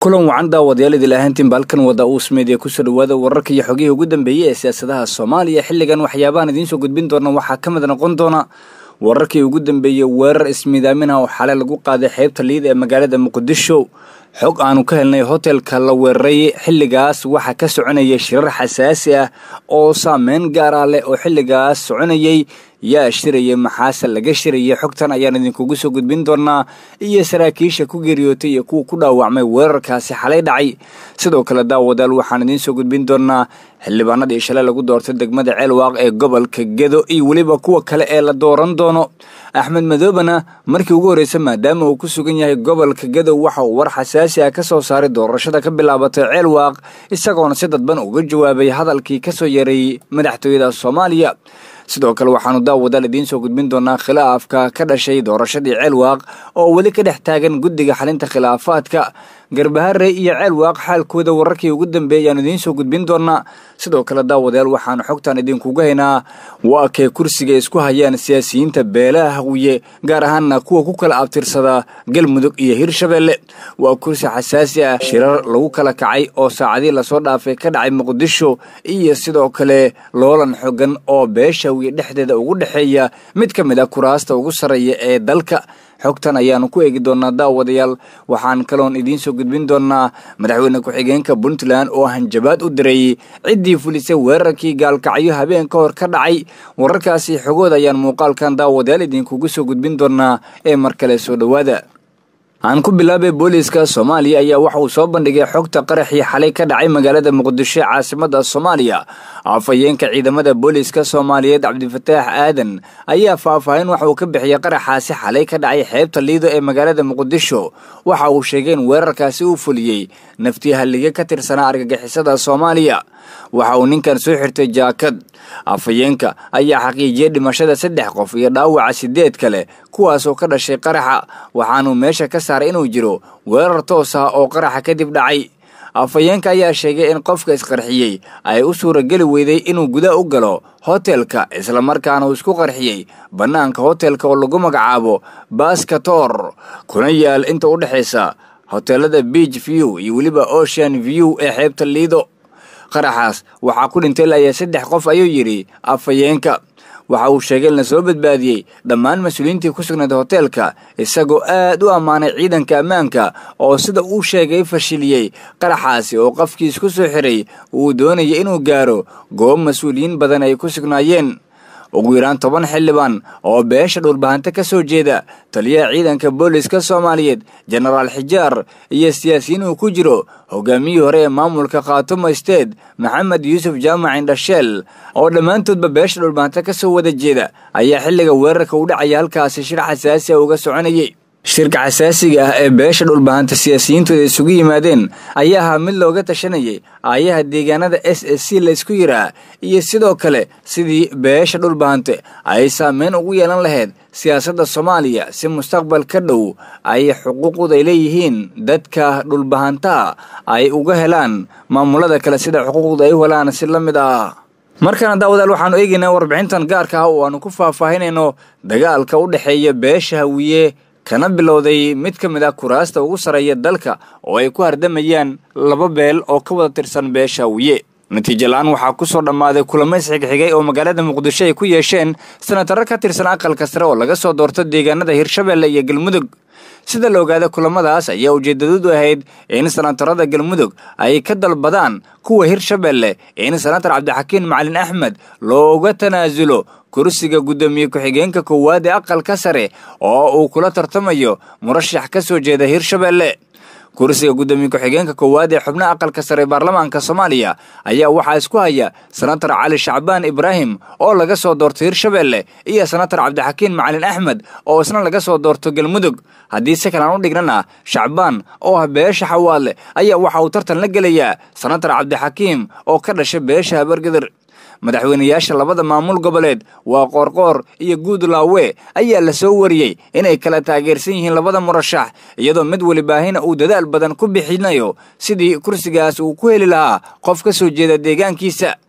kulan wacan daawadayaal idil ahaantiinba halkan wada uu sameediya kusoo dhawaada wararka iyo xogihii ugu dambeeyey ee siyaasadaha soomaaliya xilligan waxyaabahan idiinsoo gudbin doona waxaa ka mid noqon doona wararkii ugu dambeeyey weerar ismiidaaminah oo xalay lagu qaaday xeybta liida ee magaalada muqdisho xog aanu ka helnay hotelka la weeraray xilligaas waxaa ka soconayay shirar xasaasi ah oo saameyn gaar ah leh oo xilligaas soconayay yaa shiraya maxaase laga shirayay xogtan ayaan idinkugu soo gudbin doonaa iyo saraakiisha ku geeriyootay iyo kuwa ku dhaawacmay weerarkaasi xalay dhacay sidoo kale daawadaal waxaan idiin soo gudbin doonaa xildhibaanadii shalay lagu doortay degmada ceelwaaq ee gobolka gedo iyo weliba kuwa kale ee la dooran doono axmed madoobana markii ugu horreysa maadaama uu ku sugan yahay gobolka gedow waxa uu war xasaasi ah ka soo saaray doorashada ka bilaabatay ceelwaaq isagoona si dadban uga jawaabay hadalkii ka soo yeeray madaxtooyada soomaaliya sidoo kale waxaanu daawadaal idiin soo gudbin doonaa khilaafka ka dhashay doorashadii ceelwaaq oo weli ka dhex taagan guddiga xalinta khilaafaadka garbahare iyo ceelwaaq xaalkooda wararkii ugu dambeeyay ayaanu idiin soo gudbin doonaa sidoo kale daawadayaal waxaanu xogtan idinkuga haynaa waa kee kursiga isku hayaan siyaasiyiinta beelaha hawiye gaar ahaana kuwa ku kala abtirsada galmudug iyo hirshabeelle waa kursi xasaasi ah shirar lagu kala kacay oo saacadii lasoo dhaafay ka dhacay muqdisho iyo sidoo kale loolan xogan oo beesha hawiye dhexdeeda ugu dhexeeya mid ka mid ah kuraasta ugu sarreeya ee dalka xogtan ayaanu ku eegi doonaa daawadayaal waxaan kaloon idiin soo gudbin doonaa madaxweyne ku-xigeenka puntland oo hanjabaad u diray ciddii fulisay weerarkii gaalkacyo habeen ka hor ka dhacay wararkaasi xogood ayaan muuqaalkan daawadayaal idinkugu soo gudbin doonaa ee mar kale soo dhowaada aan ku bilaabay booliiska soomaaliya ayaa waxa uu soo bandhigay xogta qaraxii xalay ka dhacay magaalada muqdisho ee caasimada soomaaliya afhayeenka ciidamada booliiska soomaaliyeed cabdifataax aadan ayaa faahfaahin waxa uu ka bixiyey qaraxaasi xalay ka dhacay xeebta liido ee magaalada muqdisho waxa uu sheegay in weerarkaasi uu fuliyey naftii hallige ka tirsanaa argagixisada soomaaliya waxa uu ninkan soo xirtay jaakad afhayeenka ayaa xaqiijiyey dhimashada saddex qof iyo dhaawaca sideed kale kuwaasoo ka dhashay qaraxa waxaanuu meesha ka saaray inuu jiro weerar toos ah oo qaraxa kadib dhacay afhayeenka ayaa sheegay in qofka isqarxiyey ay u suurageli weyday inuu gudaha u galo hotelka islamarkaana uu isku qarxiyey bannaanka hotelka oo lagu magacaabo baskator kuna yaal inta u dhexaysa hoteelada beach view iyo weliba ocean view ee xeebta liido qaraxaas waxaa ku dhintay layaa saddex qof ayuu yidhi afhayeenka waxa uu sheegay in la soo badbaadiyey dhammaan mas-uuliyiintii ku sugnayd hoteelka isagoo aad u ammaanay ciidanka ammaanka oo sida uu sheegay fashiliyey qaraxaasi oo qofkiis ku soo xiray uu doonayay inuu gaaro goob mas-uuliyiin badan ay ku sugnaayeen ugu yaraan toban xildhibaan oo beesha dhulbahante ka soo jeeda taliyaha ciidanka booliska soomaaliyeed jenaraal xijaar iyo siyaasiyiin uu ku jiro hogaamiyihii hore ee maamulka khaatumo steed maxamed yuusuf jaamac indhasheel oo dhammaantoodba beesha dhulbahante ka soo wada jeeda ayaa xilliga weerarka u dhacaya halkaasi shir xasaasi a uga soconayay shirka xasaasiga ah ee beesha dhulbahanta siyaasiyiintooda isugu yimaadeen ayaa ahaa mid looga tashanayay aayaha deegaanada s s c laysku yiraa iyo sidoo kale sidii beesha dhulbahante ay saameyn ugu yeelan lahayd siyaasadda soomaaliya si mustaqbal ka dhow ay xuquuqooda ay leeyihiin dadka dhulbahantaha ay uga helaan maamulada kale sida xuquuqda ay u helaan si la mid ah markana daawadaal waxaanu eegaynaa warbixintan gaarka ah oo aanu ku faahfaahinayno dagaalka u dhexeeya beesha hawiye kana bilowday mid ka mid ah kuraasta ugu sarreeya dalka oo ay ku hardamayaan laba beel oo ka wada tirsan beesha hawiye natiijo la-aan waxaa ku soo dhammaaday kulamo isxigxigay oo magaalada muqdisho ay ku yeesheen sanataro ka tirsan aqalka sare oo laga soo doorto deegaanada hirshabeelle iyo galmudug sida la ogaada kulamadaas ayaa ujeedadadu ahayd in sanatarada galmudug ay ka dalbadaan kuwa hirshabeelle in sanatar cabdixakiin macalin axmed looga tanaasulo kursiga guddoomiye ku-xigeenka koowaad ee aqalka sare oo uu kula tartamayo murashax ka soo jeeda hirshabeelle kursiga guddoomiye ku-xigeenka koowaad ee xubnaha aqalka sare ee baarlamaanka soomaaliya ayaa waxaa isku haya sanatar cali shacbaan ibraahim oo laga soo doorto hirshabeelle iyo sanatar cabdixakiin macalin axmed oo isna laga soo doorto galmudug haddii si kalaan u dhignana shacbaan oo ah beesha xawaadle ayaa waxa uu tartan la gelayaa sanatar cabdixakiim oo ka dhashay beesha habargadir madaxweynayaasha labada maamul goboleed waa qoorqoor iyo guudlaawe ayaa la soo wariyey inay kala taageersan yihiin labada murashax iyadoo mid welibaahina uu dadaal badan ku bixinayo sidii kursigaas uu ku heli lahaa qof ka soo jeeda deegaankiisa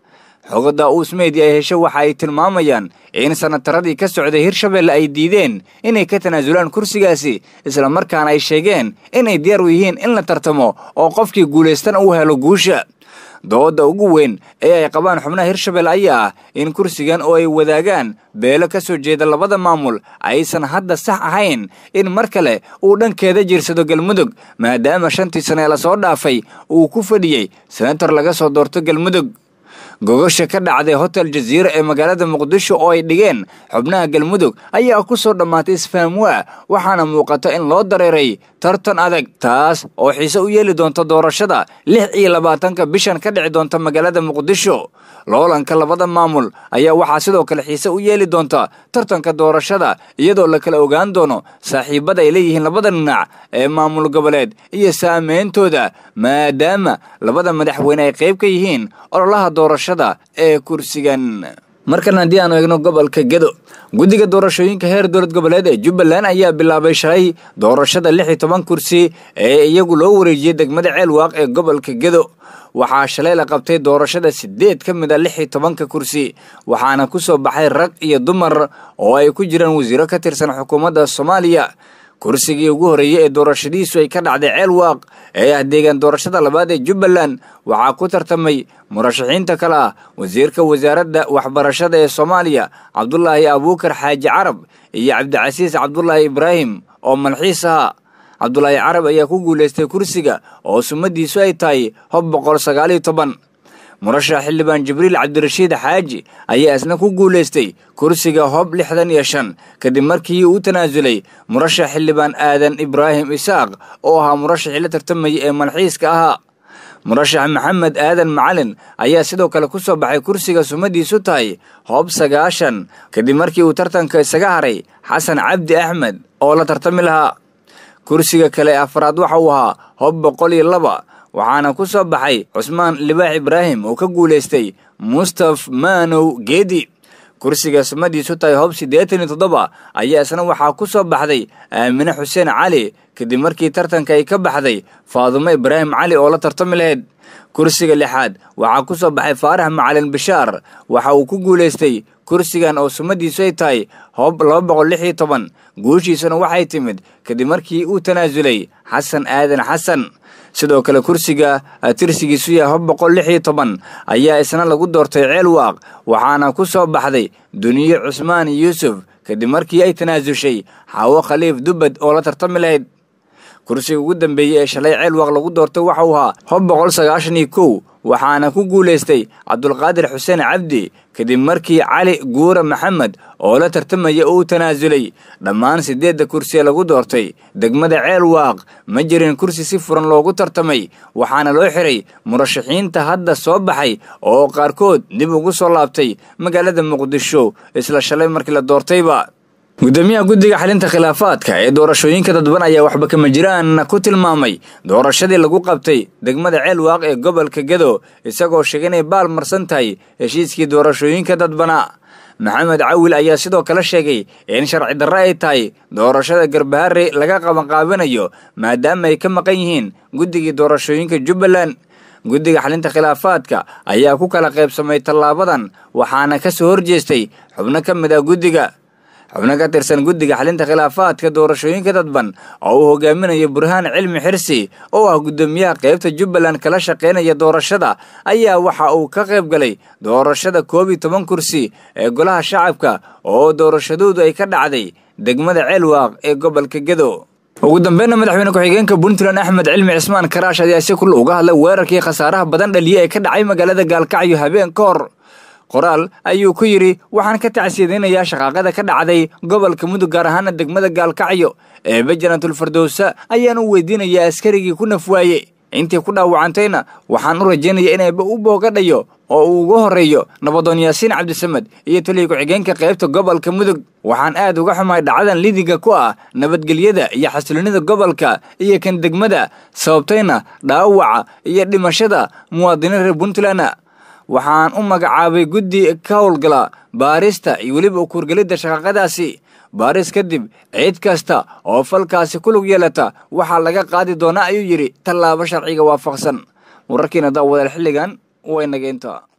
xogo daa-uus meedi ay hesho waxa ay tilmaamayaan in sanataradii ka socday hirshabelle ay diideen inay ka tanaasulaan kursigaasi islamarkaana ay sheegeen inay diyaar u yihiin in la tartamo oo qofkii guulaystana uu helo guusha dooda ugu weyn ee ay qabaan xubnaha hirshabelle ayaa ah in kursigan oo ay wadaagaan beelo ka soo jeeda labada maamul aysan hadda sax ahayn in mar kale uu dhankeeda jirsado galmudug maadaama shantii sane ee lasoo dhaafay uu ku fadhiyey senator laga soo doorto galmudug gogosha ka dhacday hotel jaziira ee magaalada muqdisho oo ay dhigeen xubnaha galmudug ayaa ku soo dhammaatay isfahamwaa waxaana muuqata in loo dareeray tartan adag taas oo xiise u yeeli doonta doorashada lix iyo labaatanka bishan ka dhici doonta magaalada muqdisho loolanka labada maamul ayaa waxaa sidoo kale xiise u yeeli doonta tartanka doorashada iyadoo la kala ogaan doono saaxiibada ay leeyihiin labada dhinac ee maamul goboleed iyo saameyntooda maadaama labada madaxweyne ay qayb ka yihiin ololaha doorashada ee kursigan markan haddii aanu eegno gobolka gedo guddiga doorashooyinka heer dowlad goboleed ee jubbaland ayaa bilaabay shalay doorashada lix iyo toban kursi ee iyagu loo wareejiyey degmada ceelwaaq ee gobolka gedo waxaa shalay la qabtay doorashada sideed ka mid a lix iyo tobanka kursi waxaana ku soo baxay rag iyo dumar oo ay ku jiraan wasiiro ka tirsan xukuumadda soomaaliya kursigii ugu horreeyey ee doorashadiisu ay ka dhacday ceelwaaq ee ah deegaan doorashada labaad ee jubbaland waxaa ku tartamay murashaxiinta kale ah wasiirka wasaaradda waxbarashada ee soomaaliya cabdulaahi abuukar xaaji carab iyo cabdicasiis cabdulaahi ibraahim oo malxiis ahaa cabdulaahi carab ayaa ku guulaystay kursiga oo sumadiisu ay tahay hob boqol sagaaliyo toban murashax xildhibaan jibriil cabdirashiid xaaji ayaa isna ku guulaystay kursiga hob lixdan iyo shan kadib markii uu tanaasulay murashax xildhibaan aadan ibraahim isaaq oo ahaa murashaxii la tartamayay ee malxiiska ahaa murashax maxamed aadan macalin ayaa sidoo kale ku soo baxay kursiga sumadiisu tahay hoob sagaashan kadib markii uu tartanka isaga haray xasan cabdi axmed oo la tartami lahaa kursiga kale afraad waxa uu ahaa hoob boqol iyo laba waxaana ku soo baxay cusmaan libaax ibraahim oo ka guulaystay mustaf maanow geedi kursiga sumadiisu tahay hoob siddeetan iyo toddoba ayaa isna waxaa ku soo baxday aamine xuseen cali kadib markii tartanka ay ka baxday faadumo ibraahim cali oo la tartami lahayd kursiga lixaad waxaa ku soo baxay faarax macalin bishaar waxa uu ku guulaystay kursigan oo sumadiisu ay tahay hoob laba boqol lix iyo toban guushiisuna waxay timid kadib markii uu tanaasulay xasan aadan xasan sidoo kale kursiga tirsigiisu yahay hob boqol lix iyo toban ayaa isna lagu doortay ceelwaaq waxaana ku soo baxday duniye cusmaan yuusuf kadib markii ay tanaasushay xaawo khaliif dubbad oo la tartami lahayd kursiga ugu dambeeyey ee shalay ceelwaaq lagu doortay waxau ahaa hob boqol sagaashan iyo kow waxaana ku guulaystay cabdulqaadir xuseen cabdi kadib markii cali guura maxamed oo la tartamaya uu tanaasulay dhammaan siddeedda kursi ee lagu doortay degmada ceelwaaq ma jirin kursi si furan loogu tartamay waxaana loo xiray murashaxiinta hadda soo baxay oo qaarkood dib ugu soo laabtay magaalada muqdisho isla shalay markii la doortayba gudoomiyaha guddiga xalinta khilaafaadka ee doorashooyinka dadban ayaa waxba kama jiraan ku tilmaamay doorashadii lagu qabtay degmada ceelwaaq ee gobolka gedo isagoo sheegay inay baal marsan tahay heshiiskii doorashooyinka dadbana maxamed cawil ayaa sidoo kale sheegay in sharci darre ay tahay doorashada garbaharre laga qabanqaabinayo maadaama ay ka maqan yihiin guddigii doorashooyinka jubbaland guddiga xalinta khilaafaadka ayaa ku kala qaybsamay tallaabadan waxaana ka soo horjeestay xubno ka mid ah guddiga xubno ka tirsan guddiga xalinta khilaafaadka doorashooyinka dadban oo uu hogaaminayo burhaan cilmi xirsi oo ah guddoomiyaha qaybta jubbaland kala shaqaynaya doorashada ayaa waxa uu ka qayb galay doorashada koob iyo toban kursi ee golaha shacabka oo doorashadoodu ay ka dhacday degmada ceelwaaq ee gobolka gedo ugu dambeynna madaxweyne ku-xigeenka puntland axmed cilmi cismaan karaash ayaa si kul uga hadlay weerarkii khasaaraha badan dhaliye ee ka dhacay magaalada gaalkacyo habeen ka hor qoraal ayuu ku yidhi waxaan ka tacsiyadaynayaa shaqaaqada ka dhacday gobolka mudug gaar ahaana degmada gaalkacyo ee bajanantul fardowsa ayaan u weydiinayaa askarigii ku nafwaaye intii ku dhaawacantayna waxaan u rajaynaya inayba u boogadhayo oo uu ugu horreeyo nabadoon yaasiin cabdisamed iyo taliya ku-xigeenka qaybta gobolka mudug waxaan aad uga xumahay dhacdadan lidiga ku ah nabadgelyada iyo xasiloonida gobolka iyo kan degmada sababtayna dhaawaca iyo dhimashada muwaadiniin reer puntland waxaan u magacaabay guddi ka howlgala baarista iyo weliba ukuurgelidda shaqaaqadaasi baaris kadib ciid kasta oo falkaasi ku lug yeelata waxaa laga qaadi doonaa ayuu yidhi tallaabo sharciga waafaqsan wararkiina daawadaal xilligan way nageynta